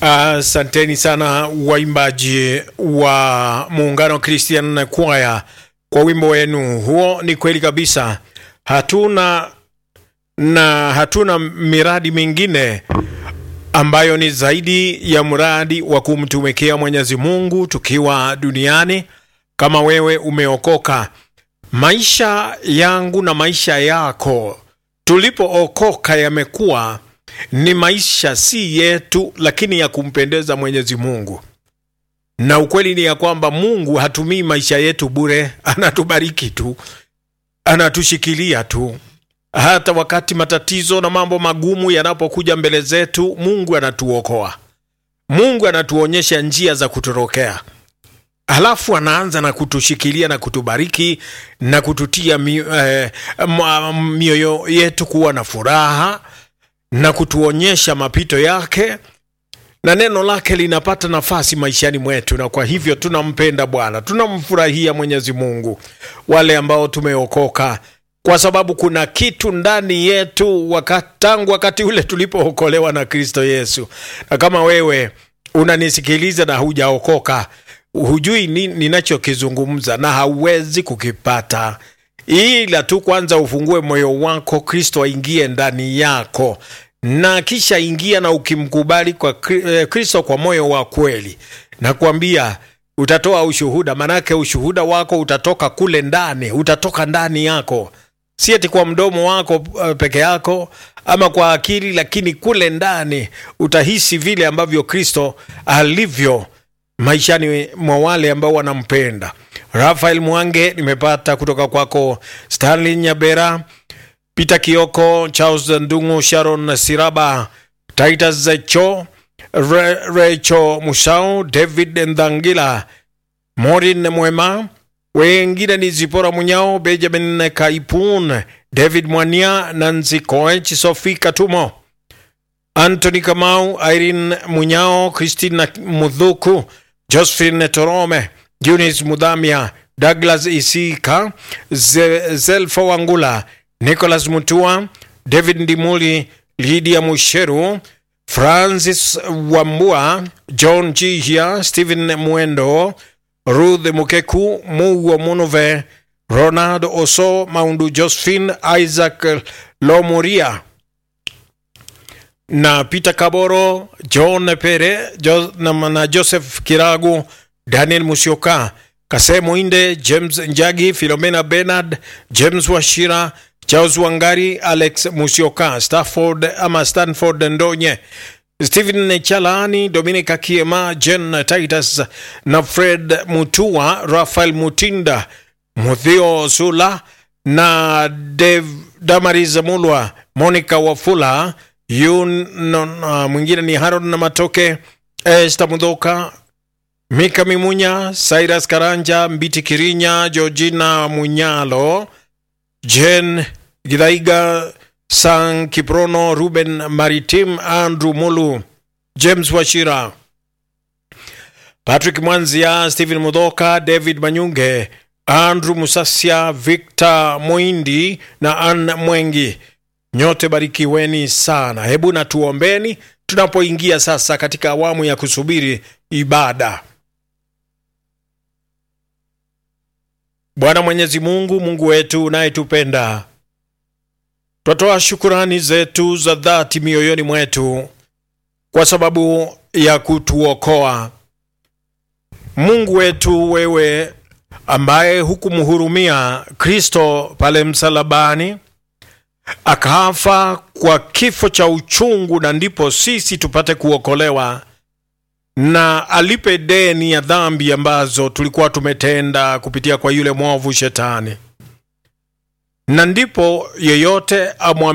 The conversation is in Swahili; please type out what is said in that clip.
Asanteni uh, sana waimbaji wa Muungano Christian Choir kwa wimbo wenu huo. Ni kweli kabisa, hatuna na hatuna miradi mingine ambayo ni zaidi ya mradi wa kumtumikia Mwenyezi Mungu tukiwa duniani. Kama wewe umeokoka, maisha yangu na maisha yako tulipookoka yamekuwa ni maisha si yetu, lakini ya kumpendeza Mwenyezi Mungu. Na ukweli ni ya kwamba Mungu hatumii maisha yetu bure, anatubariki tu, anatushikilia tu. Hata wakati matatizo na mambo magumu yanapokuja mbele zetu, Mungu anatuokoa, Mungu anatuonyesha njia za kutorokea, halafu anaanza na kutushikilia na kutubariki na kututia mi, eh, mioyo yetu kuwa na furaha na kutuonyesha mapito yake na neno lake linapata nafasi maishani mwetu, na kwa hivyo tunampenda Bwana, tunamfurahia Mwenyezi Mungu, wale ambao tumeokoka, kwa sababu kuna kitu ndani yetu wakati, tangu wakati ule tulipookolewa na Kristo Yesu. Na kama wewe unanisikiliza na hujaokoka, hujui ni, ninachokizungumza na hauwezi kukipata ila tu kwanza ufungue moyo wako, Kristo aingie ndani yako, na kisha ingia na ukimkubali kwa Kristo kwa moyo wa kweli, nakwambia utatoa ushuhuda. Manake ushuhuda wako utatoka kule ndani, utatoka ndani yako, si eti kwa mdomo wako peke yako ama kwa akili, lakini kule ndani utahisi vile ambavyo Kristo alivyo maishani mwa wale ambao wanampenda. Rafael Mwange nimepata kutoka kwako, Stanley Nyabera, Peter Kioko, Charles Ndungu, Sharon Siraba, Titus Zecho, Re, Recho Musau, David Ndangila, Morin Mwema, wengine ni Zipora Munyao, Benjamin Kaipun, David Mwania, Nancy Koech, Sophie Katumo, Anthony Kamau, Irene Munyao, Christina Mudhuku, Josephine Torome, Eunice Mudhamia, Douglas Isika, Zelfa Wangula, Nicholas Mutua, David Ndimuli, Lydia Musheru, Francis Wambua, John Jihia, Stephen Mwendo, Ruth Mukeku, Mugo Munove, Ronald Oso, Maundu Josephine, Isaac Lomuria na Peter Kaboro, John Pere jo, na, na Joseph Kiragu, Daniel Musioka, Kase Muinde, James Njagi, Filomena Bernard, James Washira, Charles Wangari, Alex Musioka, Stafford ama Stanford Ndonye, Stephen Chalani, Dominica Kiema, Jen Titus na Fred Mutua, Rafael Mutinda, Muthio Sula na Dev, Damaris Mulwa, Monica Wafula yun no, no, mwingine ni Haron na Matoke, Esta Mudhoka, Mika Mimunya, Cyrus Karanja, Mbiti Kirinya, Georgina Munyalo, Jen Gidaiga, San Kiprono, Ruben Maritim, Andrew Mulu, James Washira, Patrick Mwanzia, Stephen Mudhoka, David Manyunge, Andrew Musasia, Victor Moindi na Ann Mwengi. Nyote barikiweni sana. Hebu na tuombeni tunapoingia sasa katika awamu ya kusubiri ibada. Bwana Mwenyezi Mungu, Mungu wetu unayetupenda, twatoa shukurani zetu za dhati mioyoni mwetu kwa sababu ya kutuokoa. Mungu wetu, wewe ambaye hukumhurumia Kristo pale msalabani akafa kwa kifo cha uchungu, na ndipo sisi tupate kuokolewa na alipe deni ya dhambi ambazo tulikuwa tumetenda kupitia kwa yule mwovu Shetani, na ndipo yeyote amwamini